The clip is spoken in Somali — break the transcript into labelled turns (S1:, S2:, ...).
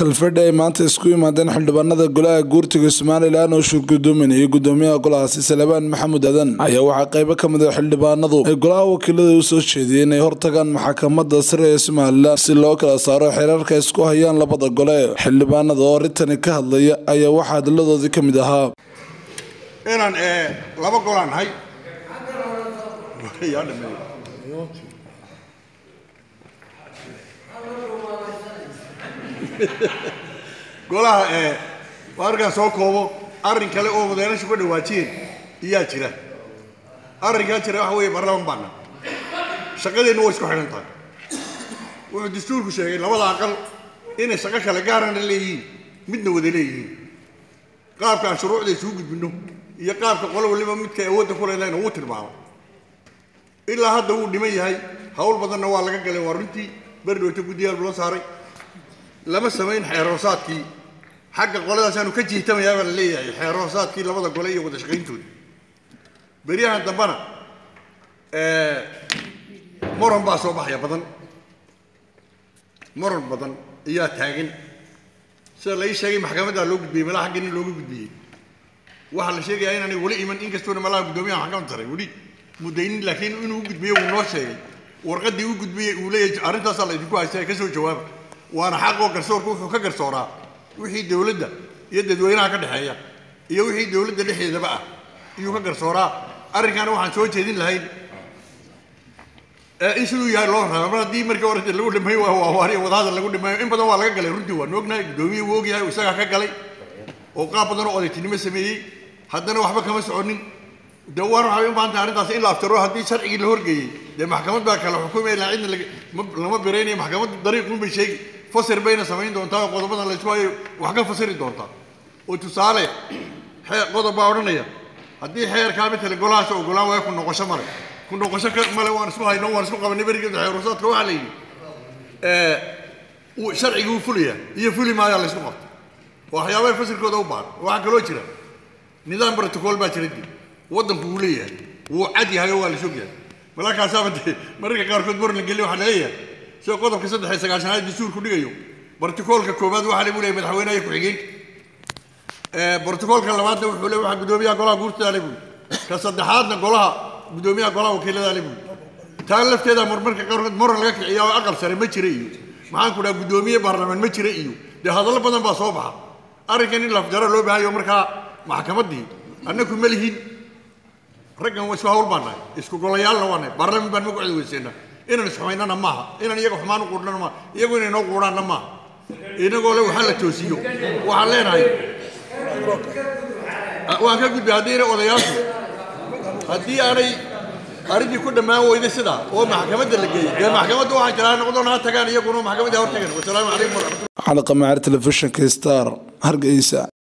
S1: kalfadhi ay maanta isku yimaadeen xildhibaanada golaha guurtiga somalilan oo shirgudoominayay gudoomiyaha golahaasi salebaan maxamuud adan ayaa waxaa qeybo ka mid a xildhibaanadu ay golaha wakiilada u soo jeediyeen inay hortagaan maxkamadda sare ee somalilan si loo kala saaro xeerarka isku hayaan labada gole xildhibaanada oo arrintani ka hadlaya ayaa waxaa hadiladoodii ka mid ahaa
S2: inaan laba golaan nahay golaha ee arkaan soo koobo arrin kale oo madaynashu ka dhawaajiyeen iyaa jira arrinkaa jira waxa weeye baarlaman baana shaqadeennu way isku xidhan tahay wuxuu dastuurku sheegay labada aqal inay shaqo kale gaarana leeyihiin midna wada leeyihiin qaabka aan shuruucda isugu gudbinno iyo qaabka qolo waliba midkay awoodda ku leedahayna wuu tilmaamo ilaa hadda wuu dhiman yahay hawl badanna waa laga galay waa runtii berdhowta guddiyaal loo saaray lama samayn xeeroosaadkii xagga qoladaasaanu ka jiitamayaa baa la leeyahay xeeroosaadkii labada gole iyo wada shaqayntooda beryahan dambana moron baa soo baxaya badan moron badan ayaa taagan sida la ii sheegay maxkamaddaa loo gudbiyey malaha xagga nin looga gudbiyey waxaa la sheegayaa inaanay weli iman inkastoona malaha guddoomiyaha maxkamadda sare weli mudaynin laakiin inuu u gudbiyo wuu noo sheegay warqaddii u gudbiyey uu leeyahay arrintaasaa la idinku haysta ka soo jawaaba waana xaqoo garsoorku wuxuu ka garsooraa wixii dowladda iyo dadweynaha ka dhexeeya iyo wixii dowladda dhexdeedaba ah iyuu ka garsooraa arrinkaana waxaan soo jeedin lahayn in siduu yahay loo raba mar haddii markii hore lagu dhimay waawariya wadahadal lagu dhimayo in badan waa laga galay runtii waan ognahay guddoomiye wuu ogyahay isagaa ka galay oo qaab badan oo odaytinimo sameeyey haddana waxba kama soconin de waan waxay u baahan tahay arrintaas in la aftaro haddii sharcigii la horgeeyey dee maxkamad baa kala xukumaya ilaa cidna lama biraynayo maxkamaddu dariiqun bay sheegi fasir bayna samayn doontaa oo qodobadan la isku hayo wax ka fasiri doontaa oo tusaale qodob baa odhanaya haddii xeerkaa matala golahaas ogolaan waayo ku noqosho male ku noqosho male waan isku hayno waan isku qabanay berigeeda xeerusaadka waxaa la yidhi sharcigii wuu fulaya iyo fuli maayaa la isku qabta waxyaabaha fasirkooda u baahan waxaa kaloo jira nidaam protocol baa jira dib waddanku wuu leeyahay wuu cad yahay oo waa la sog yahay malakaasaaba dee mararka qaarkood mor la geliy waxaa laleeyahay sida qodobka saddex iyo sagaashanaad dastuurku dhigayo barticoolka koowaad waxaa lagu leeyahay madaxweynaha iyo ku-xigeenka barticoolka labaadna wuxuu le waxaa guddoomiyaha golaha guurtada le buuri ka saddexaadna golaha guddoomiyaha golaha wakiilada le buuri taa lafteeda marmarka qaarkood moran laga kiciya oo aqal sare ma jira iyo maxaan ku dhaha guddoomiye baarlamaan ma jira iyo dee hadallo badan baa soo baxa arrinkan in lafjaro loo baahayo markaa maxkamaddii annaku ma lihin raggan waa isku hawl baan nahay isku golayaalna waa nahay baarlaman baan ma ku cedweyseena inaan isxumaynana maaha inaan iyaga xumaan u quudhana maaha iyagu inay noo quudhaanna maaha inagoo le waxaa la toosiyo waxaan leenahay waan ka gudbay haddiina odayaashu haddii aanay arrintii ku dhammaan weyday sidaa oo maxkamadda la geeyey dee maxkamadda waxaa jiraa noqdoon ha tagaan iyaguna maxkamadda ha hortagaan wasalaamu calaykum waraxmatullah
S1: xalqa macaar telefishinka star hargeysa